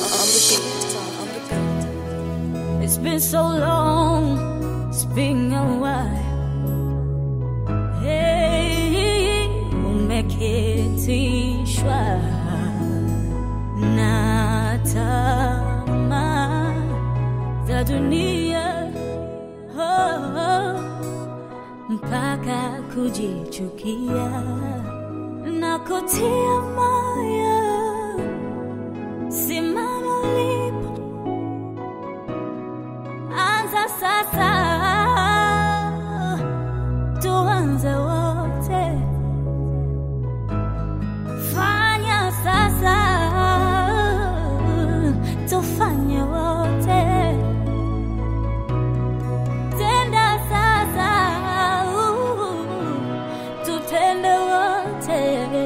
on the beat, on the beat. It's been so long, it's been a while. Hey, umeketishwa na tamaa za dunia oh, oh, mpaka kujichukia na kutia moyo. Simama ulipo anza sasa, tuanze wote, fanya sasa, tufanye wote, tenda sasa, tutende wote,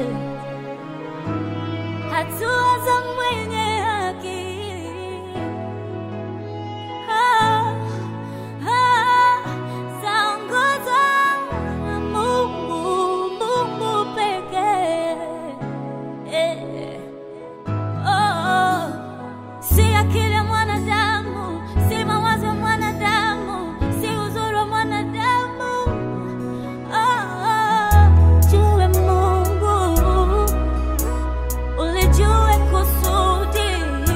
hatua za mwenye haki Ah, ah, zaongozwa na Mungu, Mungu pekee. Eh, oh, si akili ya mwanadamu, si mawazo ya mwanadamu, si uzuri wa mwanadamu. Oh, oh, jue Mungu, ulijue kusudi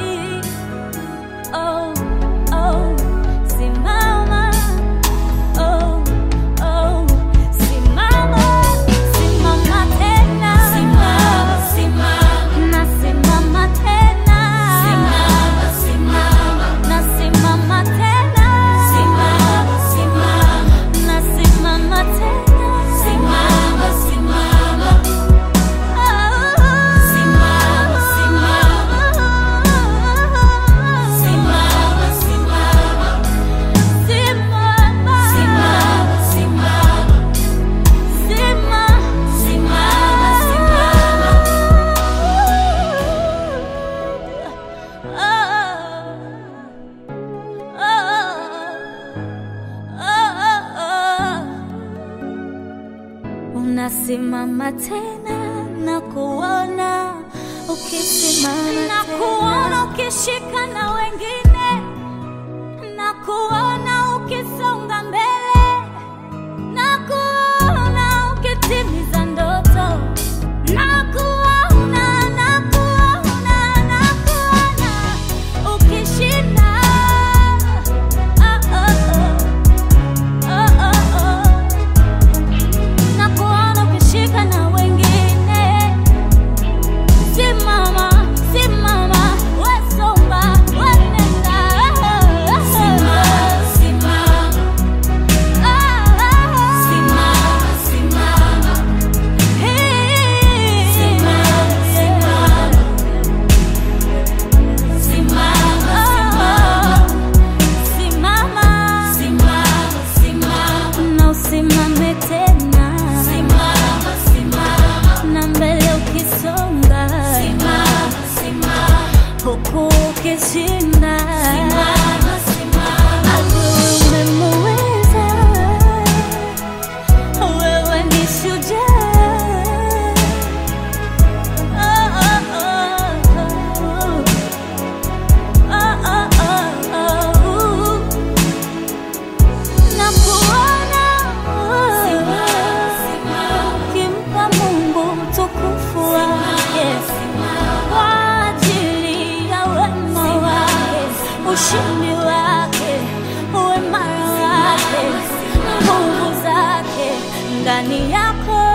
Oh, oh, simama. Oh, oh, simama. Simama tena. Nasimama tena. Nasimama tena. Nasimama tena. Unasimama tena na kuona ukisimama na kuona ukishika na wengine na kuona ukisonga mbele na kuona ukitimiza ndoto na kuona na kuona na kuona ukishinda oh, oh, oh. Oh, oh, oh. Na kuona ukishika na wengine Simama, simama, wesonga, wenenda. Na usimame tena na mbele ukisonga huku ukishinda adui umemuweza wewe ni shujaa Oh, oh, oh, oh. Oh, oh, oh. Na kuona kimpa Mungu utukufu wake kwa ajili ya wema wake, ushindi wake, uimara wake, nguvu zake ndani yako